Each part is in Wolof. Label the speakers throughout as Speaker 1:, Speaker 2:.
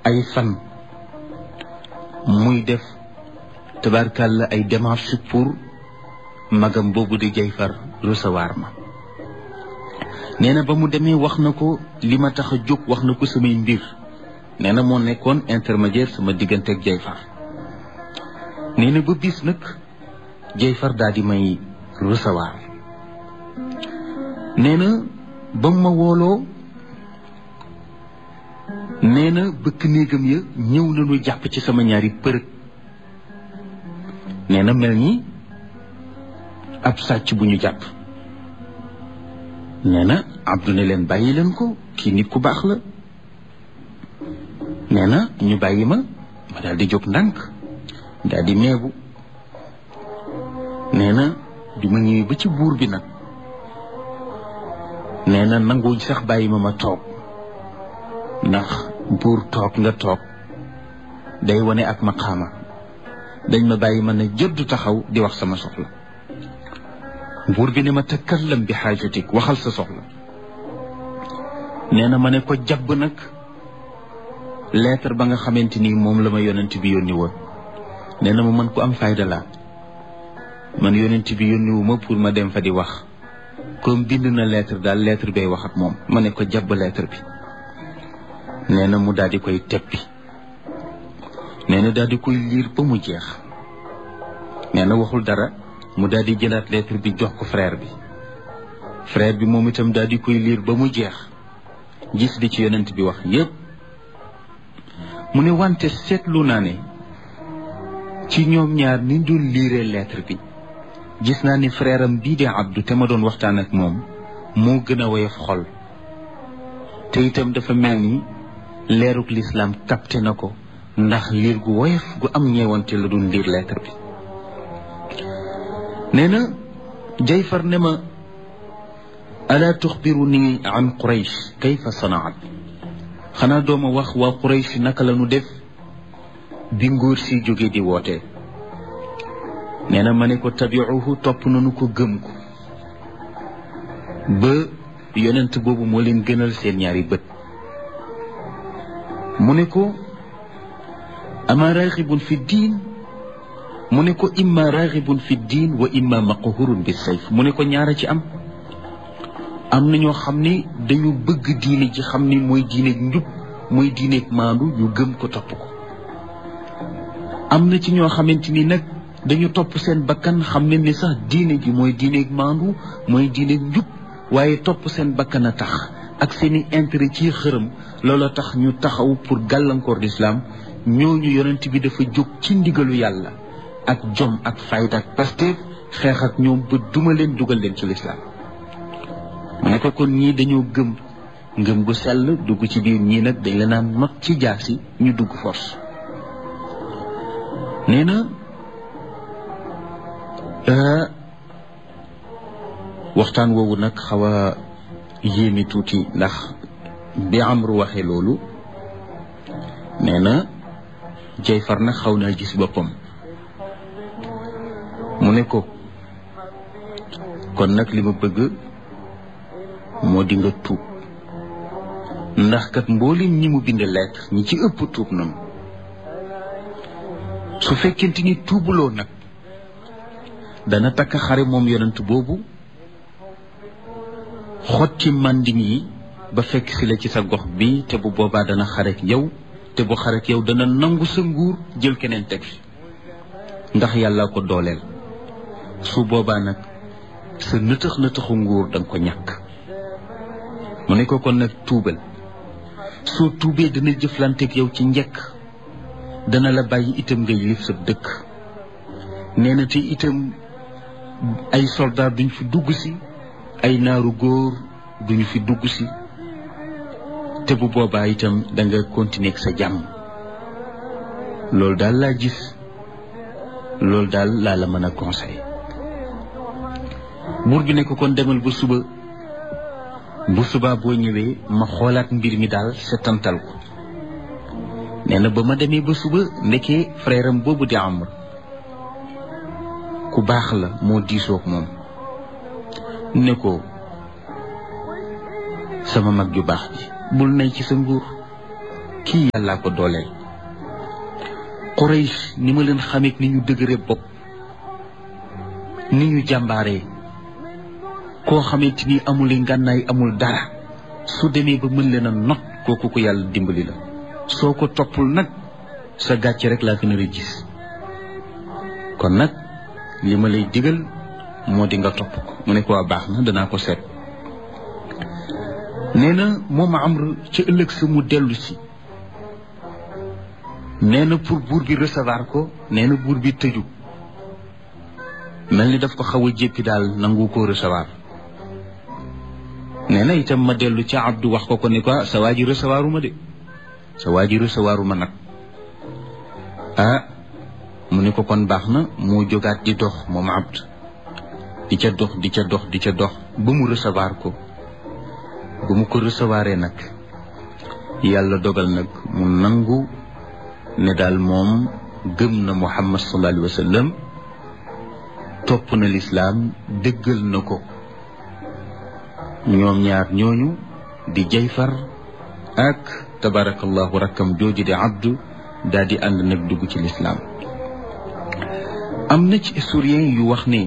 Speaker 1: ay fan muy def tabarkàlla ay démarches pour magam boobu di Jayfar recevoir ma nee na ba mu demee wax na ko li ma tax a jóg wax na ko samay mbir nee na moo nekkoon intermédiaire sama diggante ak Jayfar nee na ba bis nag Jayfar daal di may recevoir nee na ba mu ma wooloo nee na bëkk néegam ya ñëw nañu jàpp ci sama ñaari përëg nee na mel ni ab sàcc bu ñu jàpp nee na Abdou ne leen bàyyi leen ko kii nit ku baax la nee na ñu bàyyi ma ma daal di jóg ndànk daal di meebu nee na bi ma ñëwee ba ci buur bi nag nee na nanguwuñ sax bàyyi ma ma toog ndax buur toog nga toog day wane ak maqaama dañ ma bàyyi ma ne jëddu taxaw di wax sama soxla buur bi ne ma takallam bi xaajatik waxal sa soxla nee na ma ne ko jabb nag lettre ba nga xamante ni moom la ma yonent bi yónni woon nee na ma mën ko am fayda laa man yonent bi yónni wu ma pour ma dem fa di wax comme bind na lettre daal lettre bay wax ak moom ma ne ko jabb lettre bi nee na mu daal di koy teppi nee na daal di koy liir ba mu jeex nee na waxul dara mu daal di jëlaat lettre bi jox ko frère bi frère bi moom itam daal di koy liir ba mu jeex gis di ci yonent bi wax yépp mu ne wante seetlu naa ne ci ñoom ñaar ni dul liiree lettre bi gis naa ni frère am bii di Abdou te ma doon waxtaan ak moom moo gën a woyof xol te itam dafa mel ni leeruk lislaam capté na ko ndax liir gu woyof gu am ñeewante la doon liir lettre bi nee na Jayfar ne ma alaa tuxbiru nii an Quraysh kayfa sanaat xanaa dooma wax waa Quraysh naka la nu def bi nguur si jóge di woote nee na ma ne ko tabiuhu topp nañu ko gëm ko ba yonent boobu moo leen gënal seen ñaari bët mu ne ko ama raxibun fi diin mu ne ko imma raxibun fi diin wa imma maqhurun bi sayf mu ne ko ñaara ci am am na ñoo xam ni dañu bëgg diine ji xam ni mooy diineeg njub mooy diineeg maandu ñu gëm ko topp ko am na ci ñoo xamante ni nag dañu topp seen bakkan xam ne ni sax diine ji mooy diineeg maandu mooy diineeg njub waaye topp seen bakkan a tax ak seeni intérêt ci xërëm loola tax ñu taxaw pour gàllankoor l'islam ñooñu yonent bi dafa jóg ci ndigalu yàlla ak jom ak fayda ak pasteef xeex ak ñoom ba duma leen dugal leen ci l'islam mu ne ko kon ñii dañoo gëm ngëm gu sell dugg ci biir ñii nag dañ la naan not ci jaasi ñu dugg force nee na waxtaan woowu nag xaw a yéemi tuuti ndax bi Amru waxee loolu nee na Jayfar nag xaw naa gis boppam mu ne ko kon nag li ma bëgg moo di nga tuub ndax kat mboolem ñi mu bind lettre ñi ci ëpp tuub noonu su fekkente ni tuubuloo nag dana takk xare moom yonent boobu xotti màndin yi ba fekk si la ci sa gox bi te bu boobaa dana xarek yow te bu xarek yow dana nangu sa nguur jël keneen teg fi ndax yàlla ko dooleel su boobaa nag sa nëtëx nëtëxu nguur danga ko ñàkk mu ne ko kon nag tuubal soo tuubee dana jëflanteeg yow ci njëkk dana la bàyyi itam nga yilif sa dëkk nee na te itam ay soldat duñ fi dugg si ay naaru góor duñu fi dugg si te bu boobaa itam da nga continuer ak sa jàmm loolu daal laa gis loolu daal laa la mën a conseil buur bi ne ko kon demal ba suba bu subaa boo ñëwee ma xoolaat mbir mi daal setantal ko nee na ba ma demee ba suba ndekee frère am boobu di Amr ku baax la moo diisoog moom ne ko sama mag ju baax ji bul nay ci sa nguur kii yàllaa ko dooleel Quraysh ni ma leen xamee ni ñu dëgëre bopp ni ñu jàmbaaree koo xamante ni amul ngànnaay amul dara su demee ba mën leen a not kooku ko yàlla dimbali la soo ko toppul nag sa gàcce rek laa gën a gis kon nag li ma lay digal moo di nga topp ko mu ne ko waa baax na danaa ko seet nee na moom Amr ci ëllëg sa mu dellu si nee na pour buur bi recevoir ko nee na buur bi tëju mel ni daf ko xaw a jéppi daal nangu ko recevoir nee na itam ma dellu ca Abdu wax ko ko ni ko sa waa ji recevoiru ma de sa waa ji recevoiru ma nag ah mu ne ko kon baax na moo jógaat di dox moom Abd di ca dox di ca dox di ca dox ba mu recevoir ko ba mu ko recevoiree nag yàlla dogal nag mu nangu ne daal moom gëm na Muhammad sallallahu alayhi wa sallam topp na lislaam dëggal na ko ñoom ñaar ñooñu di jayfar ak tabarakallahu rakkam jooju di abdu daal di ànd nag dugg ci lislaam am na ci historien yu wax ne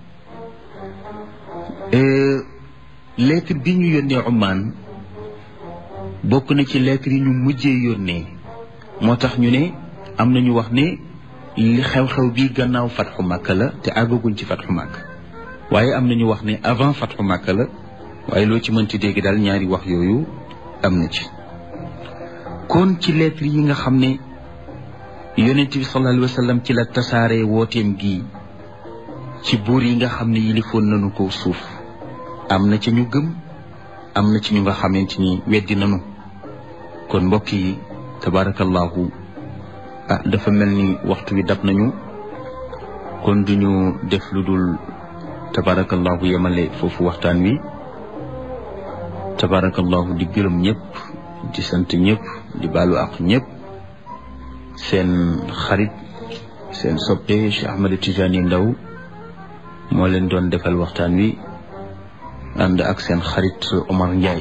Speaker 1: lettre bi ñu yónnee Oman bokk na ci lettre yi ñu mujjee yónnee moo tax ñu ne am na ñu wax ne li xew-xew bi gannaaw fatxu Makka la te àggaguñ ci fatxu Makka waaye am na ñu wax ne avant fatxu Makka la waaye loo ci mënti dégg daal ñaari wax yooyu am na ci kon ci lettre yi nga xam ne yonent bi sallallahu alayhi wa sallam ci la tasaare wooteem gi ci buur yi nga xam ne yilifoon nañu ko suuf am na ci ñu gëm am na ci ñu nga xamante ni weddi nañu kon mbokk yi tabarakallahu ah dafa mel ni waxtu wi dab nañu kon duñu def lu dul tabarakallahu yemale foofu waxtaan wi tabarakallahu di gërëm ñëpp di sant ñëpp di baalu ak ñëpp seen xarit seen soppe Cheikh Ahmed Tidiane Ndaw moo leen doon defal waxtaan wi ànd ak seen xarit Omar Ndiaye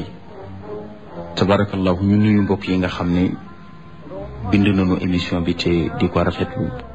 Speaker 1: tabarakallahu ñu nuyu mbokk yi nga xam ne bind nañu émission bi te di ko rafetlu